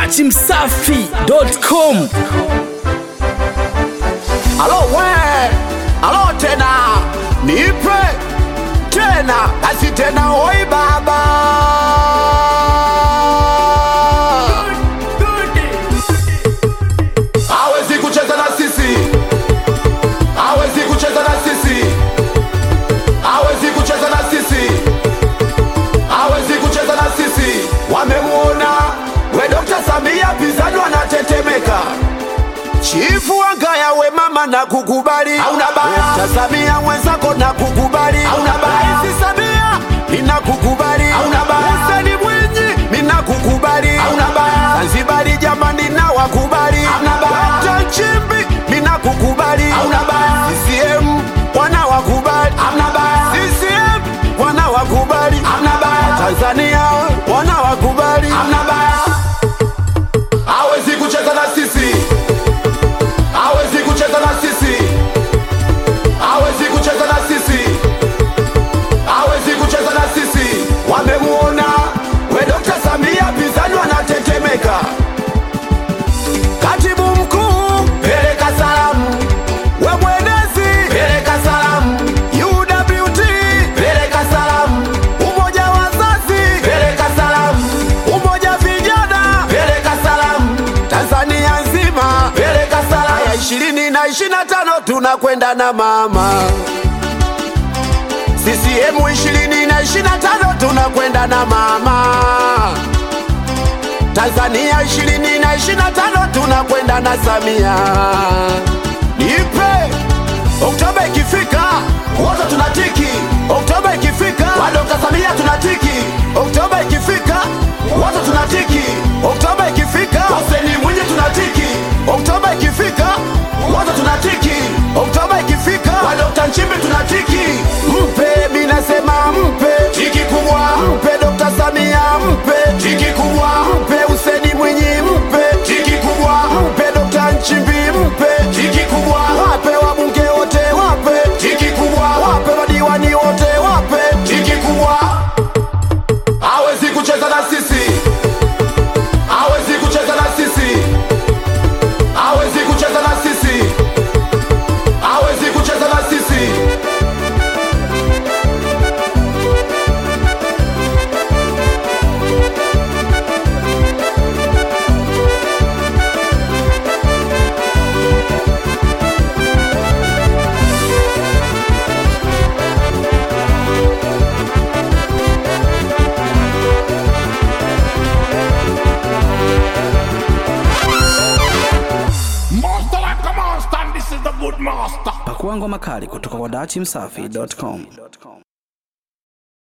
dachimsafi.com Alo we, alo tena, nipe tena, basi tena, oi baba. Hawezi kucheza na sisi, hawezi kucheza na sisi, hawezi kucheza na sisi, hawezi kucheza na sisi. Wamemuona we Dr. Samia pinzani wanatetemeka Chifu Wangaya we mama na kukubali, hauna baya. Dr. Samia mwenzako na kukubali, hauna baya. Rais Samia nina kukubali, hauna baya. Hussein Mwinyi nina kukubali, hauna baya. Zanzibari jamani na wakubali, hauna baya. Dr. Nchimbi nina kukubali, hauna baya. CCM wana wakubali, hauna baya. CCM wana wakubali, hauna baya. Tanzania wana wakubali, hauna baya. Hawezi kucheza na sisi hawezi kucheza na sisi, hawezi kucheza na sisi, hawezi kucheza na sisi. Wamemuona we Dr. Samia pinzani wanatetemeka. Katibu mkuu peleka salamu, we mwenezi peleka salamu, UWT peleka salamu, umoja wa wazazi peleka salamu, umoja vijana peleka salamu, Tanzania nzima peleka salamu. Ya ishirini na ishirini na tano tunakwenda na mama CCM ishirini na ishirini na tano tunakwenda na mama Tanzania ishirini na ishirini na tano tunakwenda na Samia. Nipe Oktoba ikifika wote tunatiki. Oktoba ikifika wa Dr. Samia tunatiki. Oktoba ikifika wote tunatiki. Oktoba ikifika Hussein Mwinyi tunatiki. Oktoba ikifika wote tunatiki. Oktoba ikifika wa Dr. Nchimbi tunatiki. Mpe mimi nasema mpe tiki kubwa. Mpe Dr. Samia mpe tiki kubwa. Mpe Hussein Mwinyi mpe tiki kubwa. Mpe Dr. Nchimbi mpe tiki kubwa. Wape wabunge wote wape tiki kubwa. Wape madiwani wote wape tiki kubwa. Hawezi kucheza na sisi, hawezi kucheza na sisi, hawezi kucheza na sisi, hawezi kucheza na sisi. Master like a monster, and this is the good master. pakua ngoma kali kutoka kwa dachimsafi.com